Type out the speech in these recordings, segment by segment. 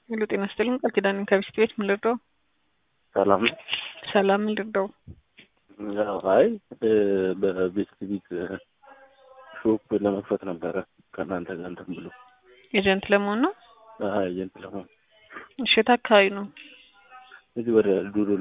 ሄሎ ጤና ይስጥልኝ ቃል ኪዳን ከቢስት ቤት ምን ልርዳው? ሰላም ነው። ሰላም ምን ልርዳው? ያው አይ በቤስት ቢት ሾፕ ለመክፈት ነበረ ከእናንተ ጋር እንትን ብሎ ኤጀንት ለመሆን ነው። ኤጀንት ለመሆን እሺ የት አካባቢ ነው? እዚህ ወደ ዱዱላ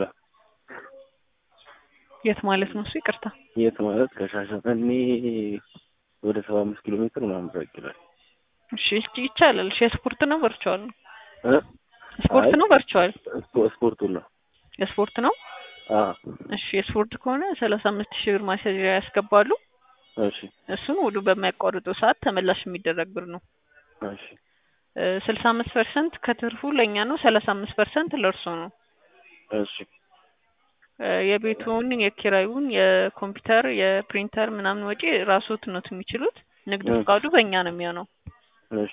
የት ማለት ነው እሱ? ይቅርታ የት ማለት ከሻሸመኔ ወደ ሰባ አምስት ኪሎ ሜትር ምናምን ራቅ ይላል። እሺ ይቻላል። እሺ የስፖርት ነው ቨርቹዋል ነው? እ? ስፖርት አይ፣ ነው ቨርቹዋል? ስፖ- ስፖርቱን ነው። የስፖርት ነው። አ እሺ የስፖርት ከሆነ ሰላሳ አምስት ሺህ ብር ማስያዣ ያስገባሉ። እሺ እሱን ውሉ በሚያቋርጠው ሰዓት ተመላሽ የሚደረግ ብር ነው። እሺ ስልሳ አምስት ፐርሰንት ከትርፉ ለእኛ ነው። ሰላሳ አምስት ፐርሰንት ለእርሶ ነው። እሺ እ የቤቱን፣ የኪራዩን፣ የኮምፒውተር፣ የፕሪንተር ምናምን ወጪ ራስዎት ነው የሚችሉት። ንግድ እ። ፍቃዱ በእኛ ነው የሚሆነው። እሺ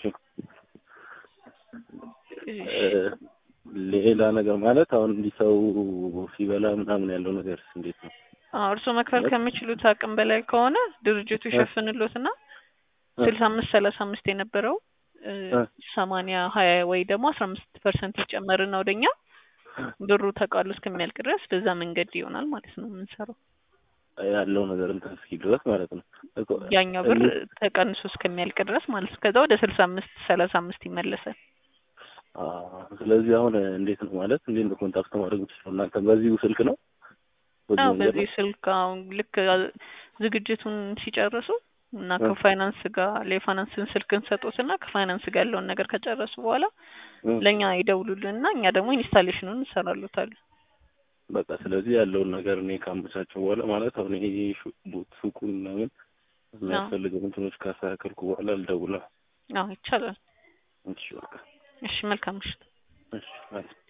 እ፣ ሌላ ነገር ማለት አሁን እንዲህ ሰው ሲበላ ምናምን ያለው ነገር እንዴት ነው? አዎ እርስዎ መክፈል ከሚችሉት አቅም በላይ ከሆነ ድርጅቱ ይሸፍንሎትና እ። ስልሳ አምስት ሰላሳ አምስት የነበረው እ፣ እ። ሰማንያ ሀያ ወይ ደግሞ አስራ አምስት ፐርሰንት ይጨመርና ወደኛ ብሩ ተቃሎ እስከሚያልቅ ድረስ በዛ መንገድ ይሆናል ማለት ነው የምንሰራው። ያለው ነገር እንትን እስኪ ድረስ ማለት ነው እኮ ያኛው ብር እንዴት- ተቀንሶ እስከሚያልቅ ድረስ ማለት ነው። ከዛ ወደ ስልሳ አምስት ሰላሳ አምስት ይመለሳል። አ፣ ስለዚህ አሁን እንዴት ነው ማለት እንዴት ነው ኮንታክት ማድረግ የምችለው እናንተ በዚሁ ስልክ ነው? በዚሁ አዎ መንገድ በዚህ ነው? ስልክ አሁን ልክ ዝግጅቱን ሲጨርሱ እና እ። ከፋይናንስ ጋር ለፋይናንስን ስልክ እንሰጦትና ከፋይናንስ ጋር ያለውን ነገር ከጨረሱ በኋላ እ። ለእኛ ይደውሉልንና እኛ ደግሞ ኢንስታሌሽኑን እንሰራሉታለን። በቃ ስለዚህ ያለውን ነገር እኔ ካመቻቸው በኋላ ማለት አሁን ይሄ ሹ- ቡ- ሱቁን ምናምን የሚያስፈልገው እንትኖች ካስተካከልኩ በኋላ ልደውላ። አዎ ይቻላል። እሺ በቃ እሺ መልካም ምሽት። እሺ ማለት